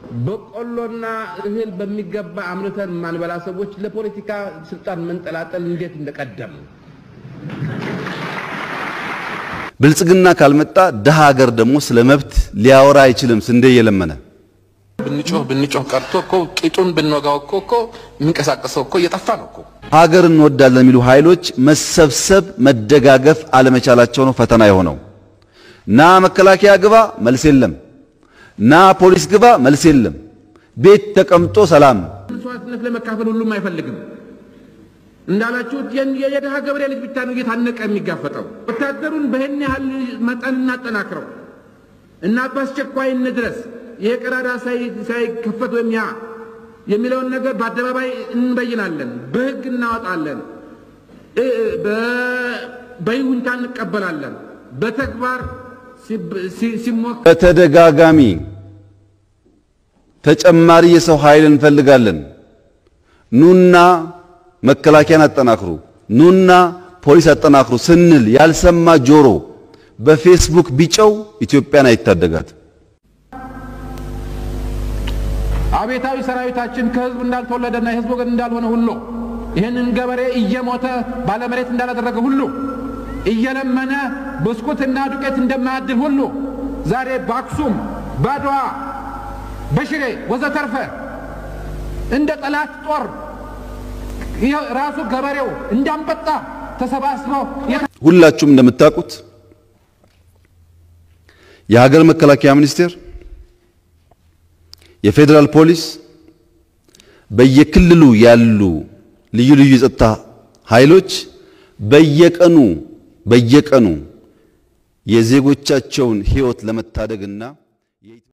በቆሎና እህል በሚገባ አምርተን ማንበላ ሰዎች ለፖለቲካ ስልጣን መንጠላጠል እንዴት እንደቀደም ብልጽግና ካልመጣ ድሃ ሀገር ደግሞ ስለ መብት ሊያወራ አይችልም። ስንዴ እየለመነ ብንጮህ ብንጮህ ቀርቶ እኮ ቂጡን ብንወጋው እኮ እኮ የሚንቀሳቀሰው እኮ እየጠፋ ነው እኮ። ሀገር እንወዳለን የሚሉ ኃይሎች መሰብሰብ፣ መደጋገፍ አለመቻላቸው ነው ፈተና የሆነው። ና መከላከያ ግባ መልስ የለም፣ ና ፖሊስ ግባ መልስ የለም። ቤት ተቀምጦ ሰላም መስዋዕትነት ለመካፈል ሁሉም አይፈልግም። እንዳላችሁት የድሃ ገበሬ ልጅ ብቻ ነው እየታነቀ የሚጋፈጠው። ወታደሩን በይህን ያህል መጠን እናጠናክረው እና በአስቸኳይ እንድረስ ይሄ ቀዳዳ ሳይከፈት ወይም ያ የሚለውን ነገር በአደባባይ እንበይናለን፣ በህግ እናወጣለን፣ በይሁንታ እንቀበላለን። በተግባር ሲሞክር በተደጋጋሚ ተጨማሪ የሰው ኃይል እንፈልጋለን። ኑና መከላከያን አጠናክሩ፣ ኑና ፖሊስ አጠናክሩ ስንል ያልሰማ ጆሮ በፌስቡክ ቢጨው ኢትዮጵያን አይታደጋት። አቤታዊ ሰራዊታችን ከህዝብ እንዳልተወለደና የህዝብ ወገን እንዳልሆነ ሁሉ ይህንን ገበሬ እየሞተ ባለመሬት እንዳላደረገ ሁሉ እየለመነ ብስኩትና ዱቄት እንደማያድል ሁሉ ዛሬ በአክሱም፣ በአድዋ፣ በሽሬ ወዘተርፈ እንደ ጠላት ጦር ራሱ ገበሬው እንዳንበጣ ተሰባስበው ሁላችሁም እንደምታውቁት የሀገር መከላከያ ሚኒስቴር የፌዴራል ፖሊስ በየክልሉ ያሉ ልዩ ልዩ የጸጥታ ኃይሎች በየቀኑ በየቀኑ የዜጎቻቸውን ሕይወት ለመታደግና